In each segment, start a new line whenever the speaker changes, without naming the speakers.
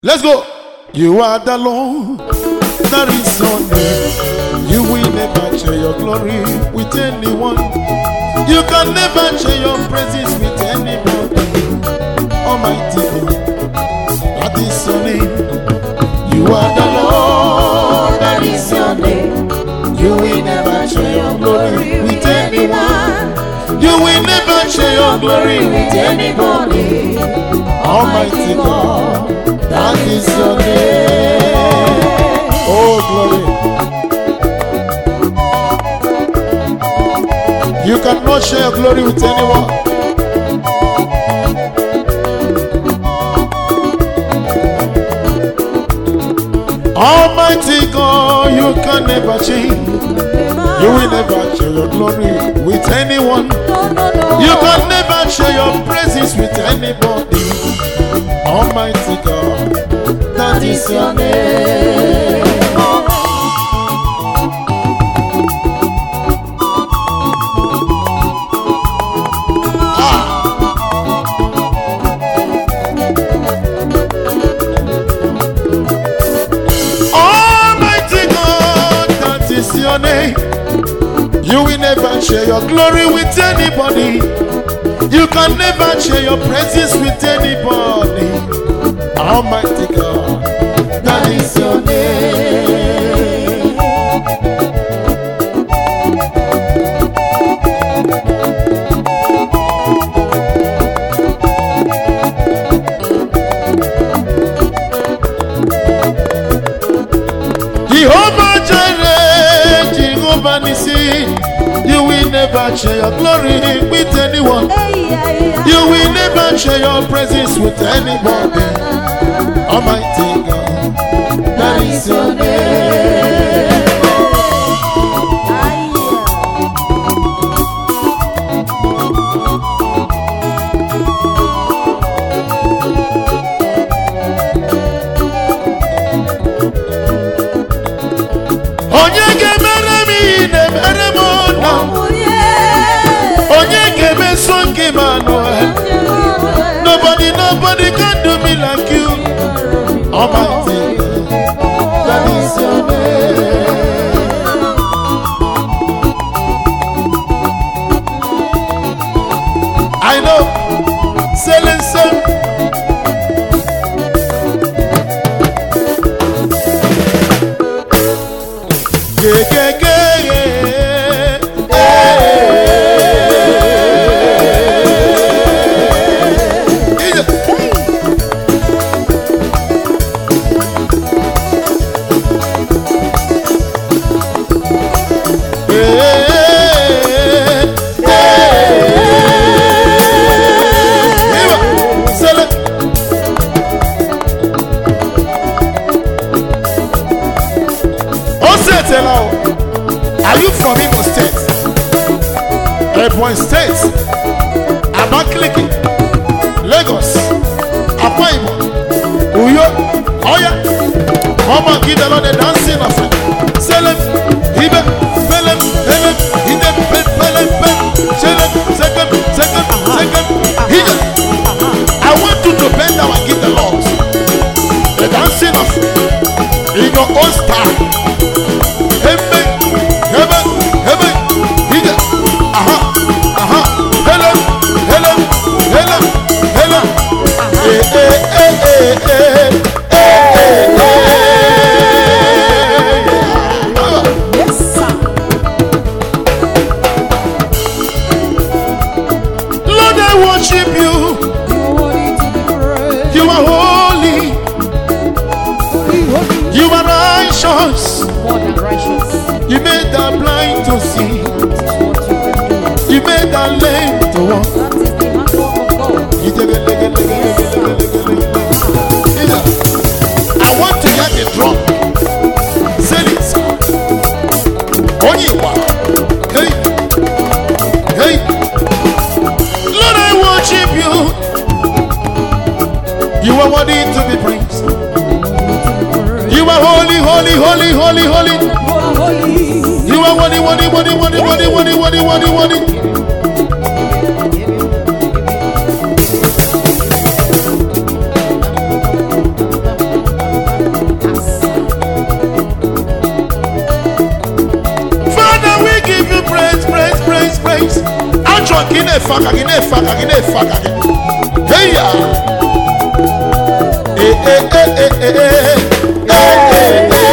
Let's go. You are the Lord. That is your name. You will never share your glory with anyone. You can never share your praises with anybody. Almighty God. That is your name. You are the Lord.
That is your name.
You will never share your glory with anyone. You will never share your glory with
anybody.
Almighty God, that is your name. Oh, glory. You cannot share your glory with anyone. Almighty God, you can never change. You will never share your glory with anyone.
No, no, no.
You can never share your praises with anybody. Almighty God, that is your name. Almighty God, that is your name. You will never share your glory with anybody. You can never share your praises with anybody. Almighty God, that is your name. Jehovah Jireh, Jehovah Nissi, you will never share your glory with anyone.
Hey, yeah, yeah.
You will never share your praises with anybody. Almighty God, that is your name.
Ah, yeah.
Onye ga-emere m ihe na-emere m na
Onye.
onye ga-emeso nke m anụ Nobody, nobody can do me like you. Almighty God, that is your name. I know. Selling some. Yeah, yeah, yeah, yeah. Yeah. Are you from Imo State? Ebonyi State? Abakaliki? Lagos? Akwa Ibom? Uyo? Oya? Come on, give the Lord a dancing offering. Selem, hibe, felem, helem, hide, pe, felem, pe, selem, second, second, second, hide. I want you to bend down and give the Lord a dancing offering in your own style. Hebe, hebe, hebe, hide. Aha, aha, helem, helem, helem, helem. Eh, eh, eh, eh, eh, eh, eh, eh. Ah.
Yes, sir.
Lord, I worship you.
You worthy to be praised.
You are holy.
Holy, holy.
You are righteous.
More than righteous.
You made the blind to see.
That is what you can do.
You made the lame to walk.
That is the handwork of God.
I want to hear the drum. Say this. Onyiwa. Hey. Hey. Lord, I worship you. You are worthy to be praised. You are holy, holy, holy, holy, holy.
You are holy.
You are worthy, worthy, worthy, worthy, worthy, worthy, worthy, worthy, worthy. na-efe aka gị na-efe aka gị na-efe aka gị heya ee ee ee ee ee ee ee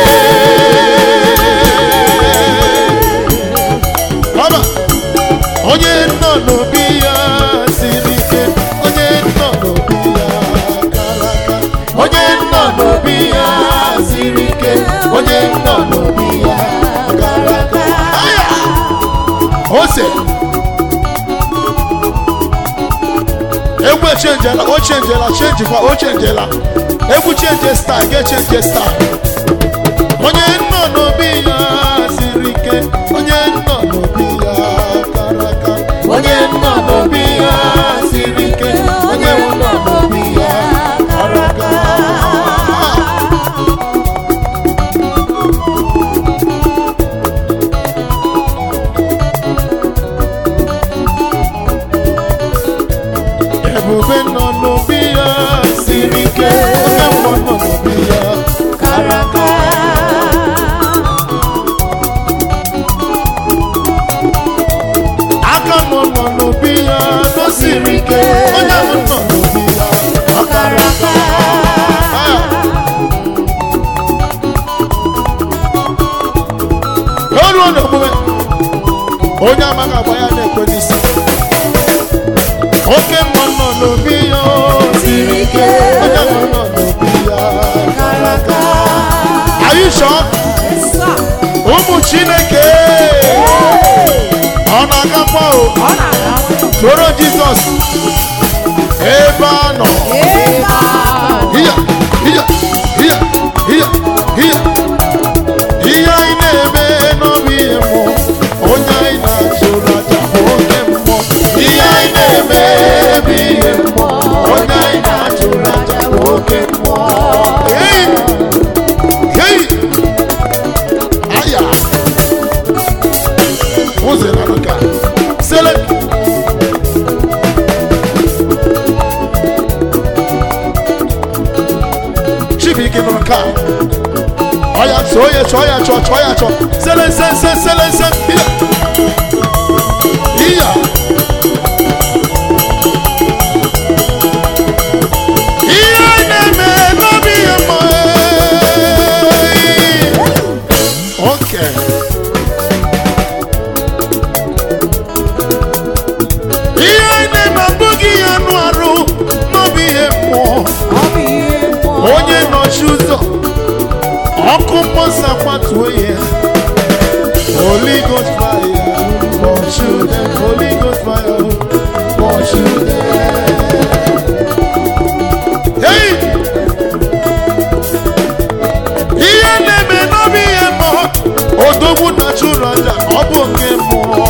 Baba, onye nọ n'obi ya siri ike onye nọ n'obi ya kara aka onye nọ n'obi ya siri ike onye nọ n'obi ya kara aka Aya! ose egwu echenjela o chenjela chenjikwa o chenjela egwu chenje staa ga-echenje staa onye nọ n'obi ya siri ike onye nọ n'obi ya kara aka onye nọ n'obi ya siri ike onye nọ n'obi ya kara aka ebube nọ n'obi ya siri ike onye mmụọ nọ n'obi ya kara aka aka nọ nọ n'obi ya nọ siri ike onye ahụ nọ n'obi ya ọ kara aka Ah. o ruo n'omume onye amaghị agba ya na-ekwe n'isi oke mmụọ nọ n'obi ya o siri ike onye ahụ nọ n'obi ya kara aka Are you sure?
Yes, sir.
ụmụ chineke ọ na-agakwa o
Ọ na-aga nwayọọ.
soro jizọs ebe a nọ
Amen.
Iya, iya, iya, iya, iya. ihe anyị na-eme n'obi ihe mmụọ onye anyị na-achụrụ aja bụ oke mmụọ ihe anyị na-eme bụ ihe mmụọ onye anyị na-achụrụ aja bụ oke mmụọ Hey! Hey! aya ụzọ na nka sele chibuike nọ nke a ọya chọọ ya chọọ ya chọọ chọọ ya chọọ sele nse nse sele nse iya iya ihe na-eme n'obi ya mma Okay. ihe anyị na-eme abụghị ihe anụ arụ n'obi ihe mmụọ
Ọ bụ ihe mmụọ.
onye nọchi ụzọ ọkụ mmụọ kwatuo ya Holy Ghost fire for children Holy Ghost fire for children hey! ihe na-eme n'obi ihe mmụọ odogwu na chụrụ aja ọ bụ nke mmụọ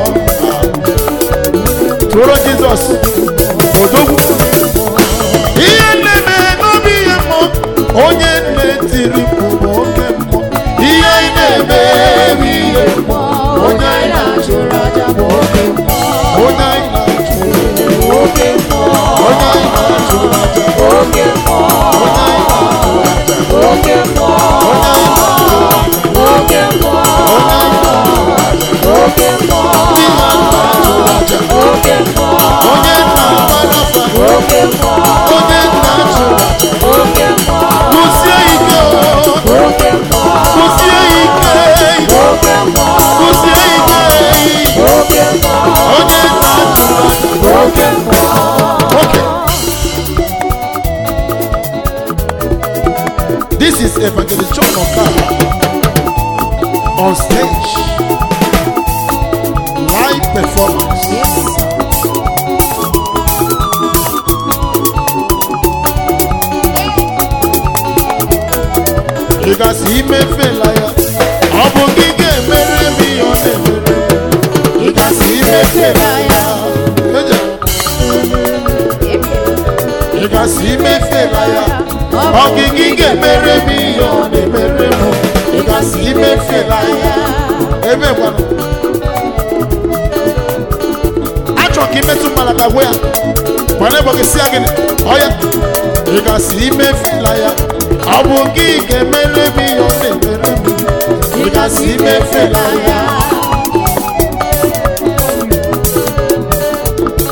tụrụ Jizọs odogwu ihe na-eme n'obi ihe mmụọ onye nne tiri mkpu bụ oke mmụọ ihe anyị na-eme bụ ihe mmụọ onye anyị na-achụrụ aja bụ oke mmụọ onye anyị na-achụrụ
Oke mmụọ.
onye anyị na-achụrụ aja
Oke mmụọ.
onye anyị na-achụrụ aja
Oke mmụọ.
onye anyị na-achụrụ aja
Oke mmụọ.
onye anyị na-achụrụ aja
Oke mmụọ.
ndị na-achụrụ aja
Oke mmụọ.
onye na-agbara afa
Oke mmụọ.
onye na-achụrụ aja
Oke mmụọ.
kwụsie ike o
Oke mmụọ.
kwụsie ike
Oke mmụọ.
kwụsie ike
Oke mmụọ.
onye na-achụrụ aja
Oke mmụọ.
Okay. This is Evangelist John Okara on stage. Live performance.
Yes, sir.
Ị gasị imefela ya. Ọ bụ gị ga-emere m ihe ọ na-emere. Ị gasị imefela ya. Eje. Ị gasị imefela ya. Ọ gị gị ga-emere m ihe ọ na-emere m. Ị gasị imefela ya. Ebe gwanụ. Achọ ka imetụ mmadụ ka gwa ya. Mana ebe ọ ga-esi ya gịnị? Ọ ya. Ị gasị imefela ya. Ọ bụ gị ga-emere m ihe ọ na-emere m. Ị gasị imefela ya.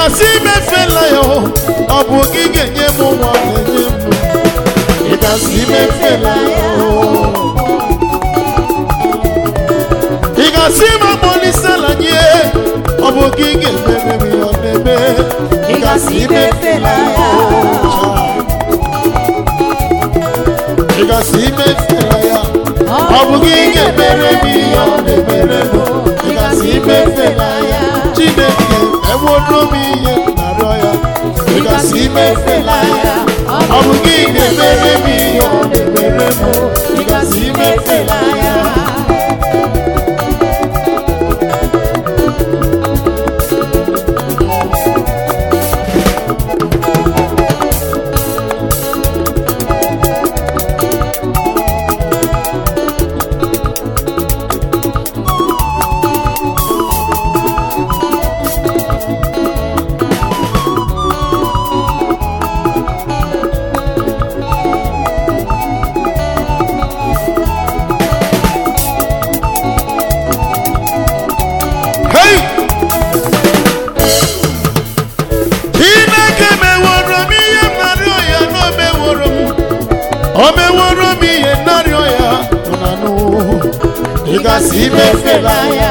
gasị imefela ya o ọ bụ gị ga-enye m nwa na-enye m ị gasị imefela ya o ị gasị m akpọlisela nye ọ bụ gị ga-emere m ya ọ na-eme
Ị gasị imefela ya.
ị gasị imefela ya ọ bụ gị ga-emere m ihe ọ na-emere m ị gasị imefela ya chineke enwero m ihe narịọ ya ị gasị imefela ya ọ bụ gị ga-emere m ihe ọ na-emere m ị gasị imefela ya Hey! Chineke meworo m ihe m narịọ ya na o meworo m o meworo m ihe m narịọ ya nọ na nụ ị gasị imefela ya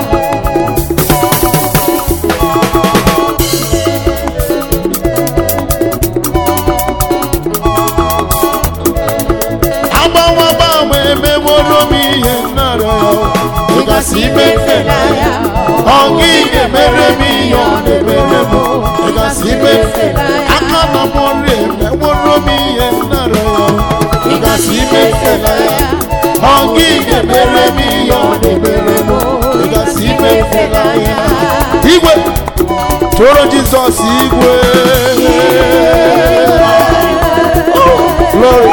agbanwe agbanwe emeworo m ihe m narịọ ya ị gasị imefela ya ọ gị ga-emere m ihe ọ na-emere m ị gasị imefela ya aka na m ọrụ emeworo m ihe m narịọ ya ị gasị imefela ya ọ gị ga-emere m ihe ọ na-emere m ị gasị imefela ya igwe tụrụ jizọs igwe glory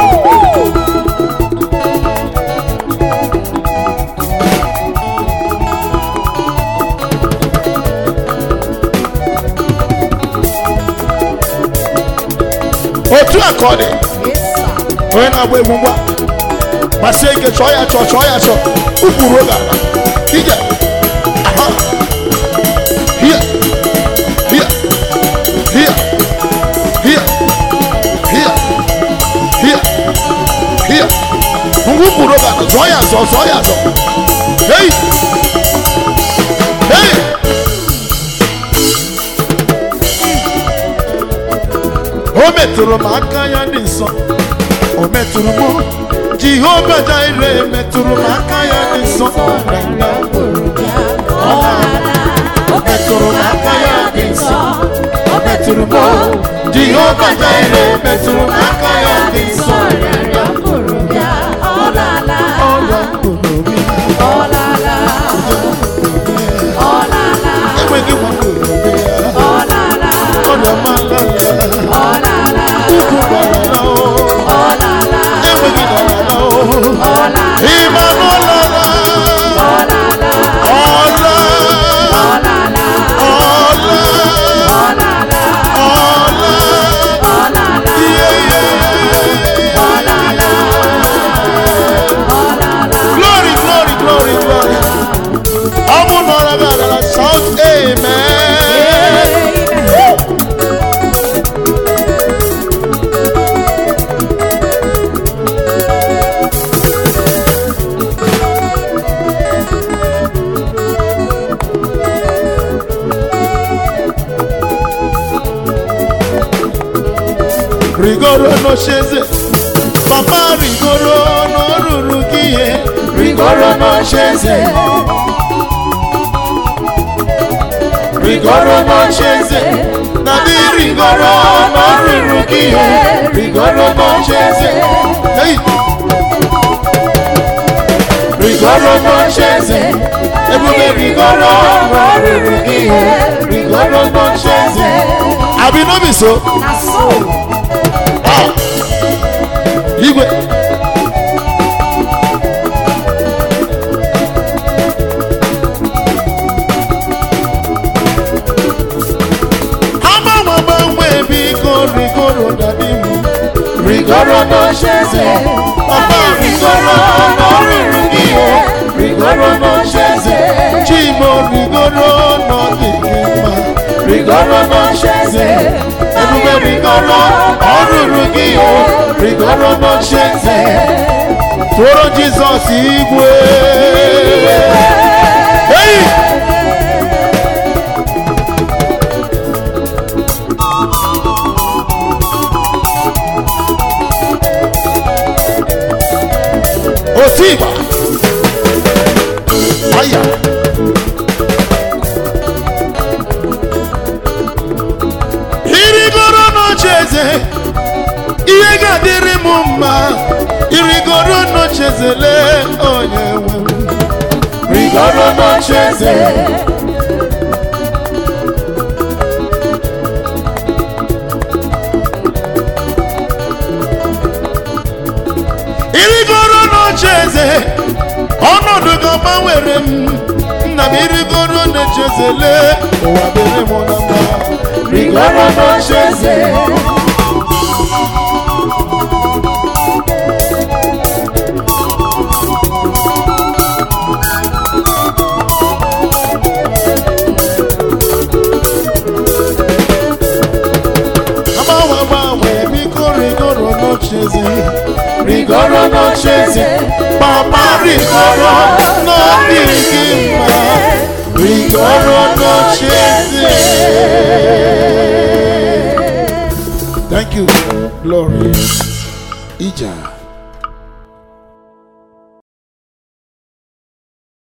otu a ka ọ dị
Yes, sir.
onye na-agba egwu ngwa gbasie ike chọọ ya chọọ chọọ ya chọọ ụkwụ ruo gala ije aha hia hia hia hia hia hia hia ngwa ụkwụ ruo gala zọọ ya zọọ zọọ ya zọọ hei hei o metụrụ m aka ya dị nsọ o metụrụ m jehova jaire metụrụ m aka ya dị nsọ o metụrụ m aka ya dị nsọ o metụrụ m jehova jaire metụrụ m aka ya dị nsọ ọrịa mkpụrụ obi enweghị nwa mkpụrụ obi ya ọrịa mmalala ukwu gbalala o enweghị dalala o ịma n'ọlala ọla ọla ọla ihe ihe glory glory glory glory ọ bụ na ọra gị adala shout amen rigoro n'ocheze papa rigoro n'oruru gị ihe rigoro n'ocheze rigoro n'ocheze na dị rigoro n'oruru gị ihe rigoro n'ocheze hey! rigoro n'ocheze ebube rigoro n'oruru gị ihe rigoro n'ocheze abi no be so
Na so.
Ah! igwe agbanwe agbanwe biko rigoro dadi m rigoro n'ocheze papa rigoro n'ọrịrị gị ihe rigoro n'ocheze chimo rigoro n'ọdị gị mma rigoro n'ocheze ebube rigoro ọrụrụ gị o rigoro n'ocheze tụọrọ jizọs igwe Hey! otu ịgba waya irigoro n'oche eze ihe ga-adịrị m mma irigoro n'oche eze lee onye nwe m rigoro n'oche eze irigoro n'oche eze ọnọdụ gị gbanwere m nna m irigoro n'oche eze lee ụwa dịrị m na mma rigoro n'oche eze agbanwe agbanwe biko rigoro n'ocheze rigoro n'ocheze papa rigoro n'obi gị mma rigoro n'ocheze thank you glory ija